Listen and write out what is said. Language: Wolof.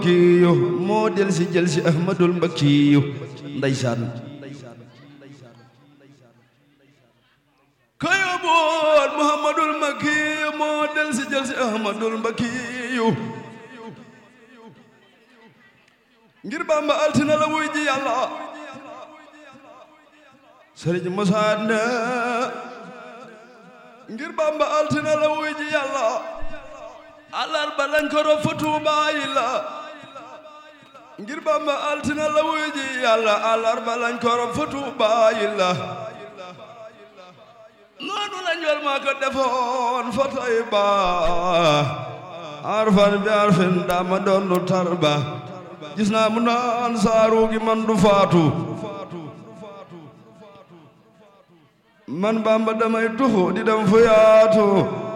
makkiyu moo del si jël si ahmadul makkiyu ndeysaan ka yóbboon muhammadul makkiyu moo del si jël si ahmadul makkiyu ngir bamba altina la wuy ji yàlla sëriñ Musaa ne ngir bamba altina la wuy ji yàlla alarba lañ ko rob fa Tuubaa yi la ngir bamba altina la wuy ji yàlla alarba lañ ko rob fa Tuubaa yi la noonu la njol maa ko defoon fa Tayba arfan bi arfin dama doon lu tarba gis naa mu naan saaru gi man du faatu man bamba damay tuxu di dem fu yaatu